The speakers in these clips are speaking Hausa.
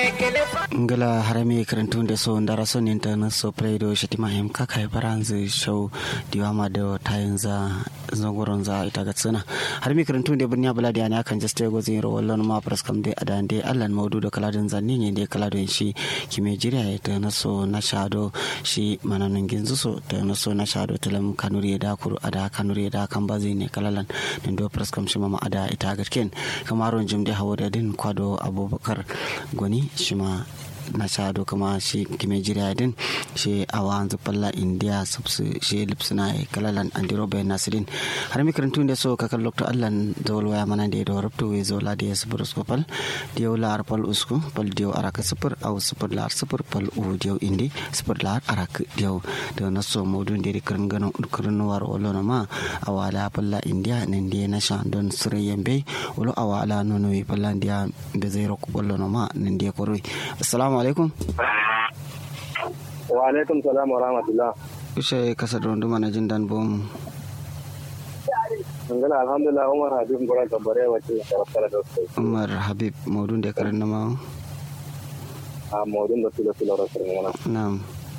ngala harami karantunde so ndara so ninta so playdo shatima hem kaka e baranze show diwama do tayenza zongoronza itaga tsana harami karantunde burnya baladi ani akan jaste go zin rawallon ma praskam de adande allan maudu do kaladin zanni ne de kaladin shi kime jiriya ta na so na shado shi mananin ginzu so ta na so na shado talam kanuri da kuru ada kanuri da kan bazi ne kalalan din do praskam shi mama ada itaga ken kamaron jimde hawada din kwado abubakar gwani shi ma na shado kama shi kime jiriya din shi awa anzu palla india subsu shi lipsuna e kalalan andiro be nasirin har mi karantu de so kakal lokto allan dawol waya mana de do rabto we zo la de subur skopal diyo lar pal usku pal diyo araka super aw super lar super pal u diyo indi super lar arak diyo do na so modun de karan gano karan war olono ma awala palla india nen de na shan don sure yembe wolo awala nono wi palla india be zai roku bollono ma nen de koroi assalamu assalamu alaikum wa alaikum salam wa rahmatullah ushe kasa dondu mana jin dan bom ngala alhamdulillah umar habib ngora gambare wace karafara da sai umar habib maudun da karan na mawo a maudun da tilo tilo rasar ngana na'am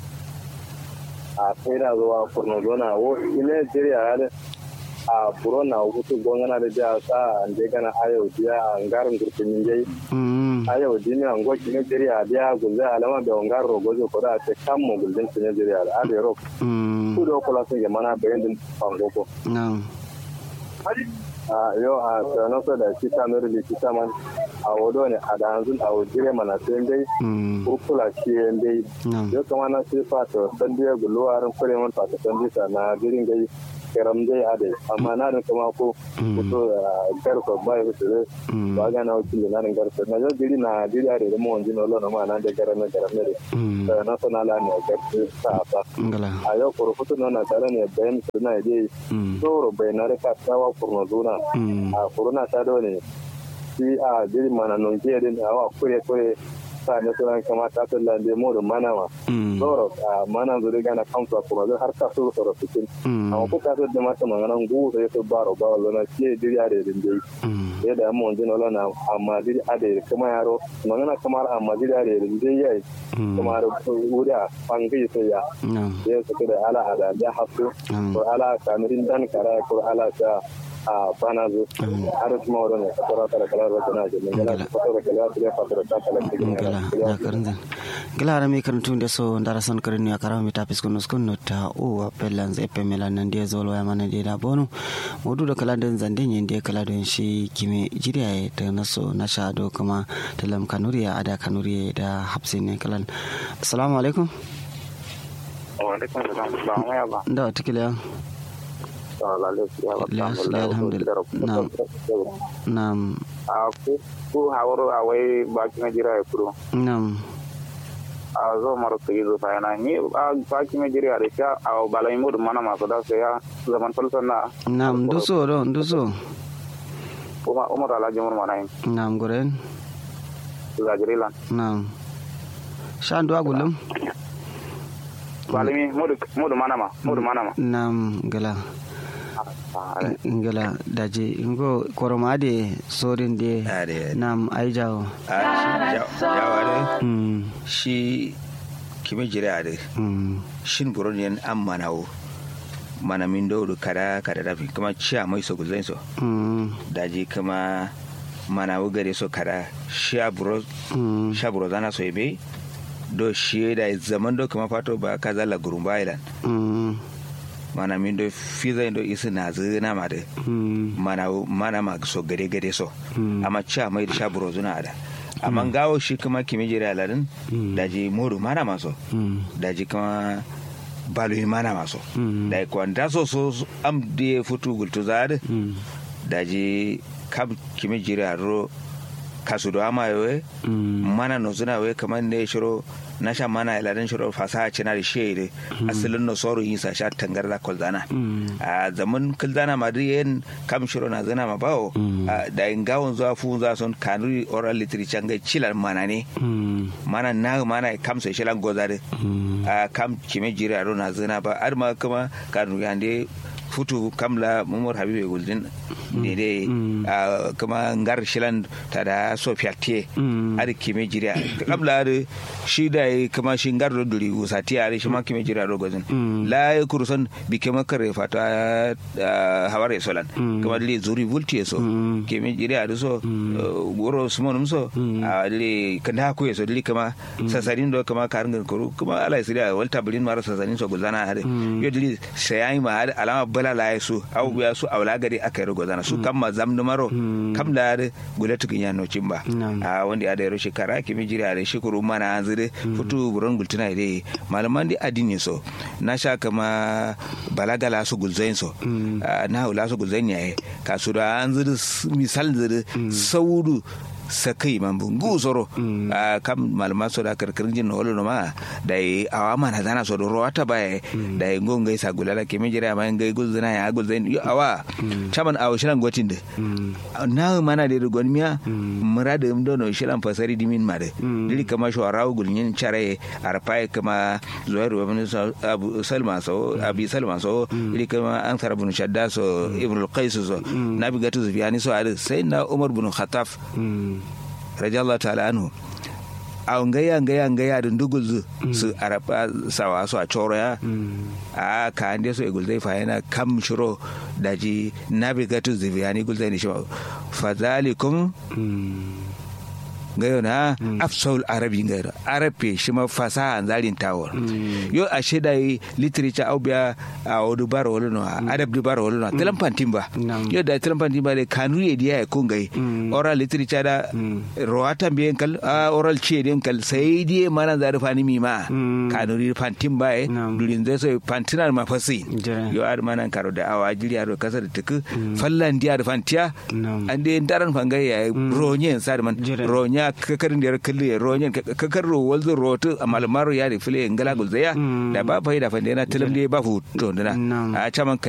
a sai da zuwa kurno zona wo ile jiriya ya a buro na hutu gongana da biya sa ande gana ayo biya ngarin gurfin jai ayo dini an goki ne jiri a biya gulze alama da ngar rogo zo ko da te kam mo gulden ne jiri a ade ro ku do ko la sun ge mana bayan din fango ko na'am a yo a tsano so da shi ta mere li shi man a wodo ne a da hanzun a wajire mana sai dai kurkula shi dai yo kama na sai fa to san dai guluwarin kure mun fa ta san bisa na jirin gai keram dai ade amma na da kuma ko to gar ko bai ko to ba ga na wuce na nan gar na jo diri na diri ade da mo jino lo na ma na da gar na gar ne da na so na la ne gar sa fa ngala ayo ko ko to na tare ne bayan su na dai to bai na ka tawa kurno zuna a kuruna ta do ne shi a diri mana non ke din awa kure kure sa ne sunan kama ta talla da mo da mana ma zoro a mana zo da na kamsa kuma zai har ka so so cikin amma ko ka so da mata manganan gu sai so baro ba wala ke diri ade din dai sai da mu jin wala na amma diri ade kuma yaro mangana kamar amma diri ade din dai yayi kuma da wuda fangi sai ya sai su da ala ala da hafu ko ala kamirin dan kara ko ala ta a bana zo har kuma wadda ne kasara kala kala da tana da ngala fasara kala da fasara ta kala ngala ya karanzan ngala ara mi karantu de so ndara son karin ya karawa mi tapis kono skon no ta o appelan ze pemela nan de zolo ya mana de da bonu modu da kala den zande nyen de kala den shi kime jiriya ta naso na shado kuma talam kanuriya ada kanuriya da hapsin ne kalan assalamu alaikum wa alaikum assalam da tikila Naam. Naam. Aku ku hawaro awai baki na jira kuro. Naam. A zo maro ta yizo fa yana ni baki na jira da sha a balai mu mana masu da sai ya zaman falsan na. Naam duso do duso. Kuma Umar Alhaji Umar mana yin. Naam guren. Zajirilan. Naam. Shan do agulum. Balimi mudu mana ma mudu mana ma. Naam gala. ngala daji ngo koroma de sorin de nam ai jawo jawo de shi kime jire ade shin buron yan an manawo mana min do kada kada rafi kuma ciya mai so guzai so daji kuma mana wo gare so kada sha buro sha buro zana so ebe do shi da zaman do kuma fato ba kaza la gurumba ilan mana min do fiza do isi na zina ma de mana mana ma so gare gare so amma cha mai da sha buro zuna da amma gawo shi kuma kimi jira ladin daji moru mana maso daji kuma balu mana maso da kwanda so so am de futu gultu zade daji kam kimi jira ro kasu do ama yowe mana no zuna we kamar ne shiro na sha mana iladen shiro fasaha cina da shi asalin no soro yin sa sha tangar da kolzana a zaman kolzana ma yen kam shiro na zana ma bawo da in gawon zuwa fu za son kanuri oral literature ga cilar mana ne mana na mana kam sai shilan gozare a kam kime jira ro na zana ba ar ma kuma kanu yande futu kamla mumur habibe guldin ne dai kuma ngar shilan ta da so fiatie ari kime jira kamla da shi da kuma shi ngar do duri usati ari shi ma kime jira do gozin la kurusan bi kema kare fata haware solan kuma le zuri vulti so kime jira da so goro sumonum so le kanda ku so le kama sasarin do kama karin kuru kuma ala sira walta bulin mara sasarin so gulzana hade yo dili sai ma alama bala la su au biya su awla gari aka yi gozana su kam ma zam maro kam da gule tukin ya no cimba a wanda ya da yaro shekara kimi jira da shukuru mana an zire futu buron gultuna dai malaman di adini so na sha kama balagala su gulzain so na hula su gulzain yayi kasu da an zire misal zire saudu sakai man bungu soro a kam malama so da karkarin jin wolo no ma da yi awa mana dana so do rota ba da yi ngon gai sagula da ke mijira ma ngai gulzina ya gulzain yo awa chaman awo shiran gotin de na mana da gon miya murada mdo no shiran fasari dimin ma de dili kama sho rawu gulnyin chare arpai kama zuwairu ibn abu salma so abi salma so dili kama an sarabun shadda so ibn al-qais so nabi gatu zufiyani so sai na umar bin khattab radiyallahu ta'ala anhu a ngaya ngaya ngaya da ndugul su araba sawa su a coro ya a ka ande so egul zai fayana kam shiro daji navigatu ziviyani gul zai ni shi fa zalikum ngayo na afsaul arabi ngayo arabe shi ma fasaha zarin tawar yo a sheda yi literature au biya a odu baro wolo no adab du baro wolo no telam pantimba yo da telam pantimba de kanu ye dia ko ngai oral literature da roata biyen kal oral che den kal sai die mana da fani mi ma kanu ri pantimba e durin zai so pantinar ma fasi yo ar mana karo da awa jiri aro kasar tuku fallan dia da fantiya ande daran fangai ya ronye sar man ronya kakarin da kalle ronyen kakar ro walzo rotu amal maro ya da fili ngala gulzaya da ba fa da fa da na tilam ba fu to dana a chaman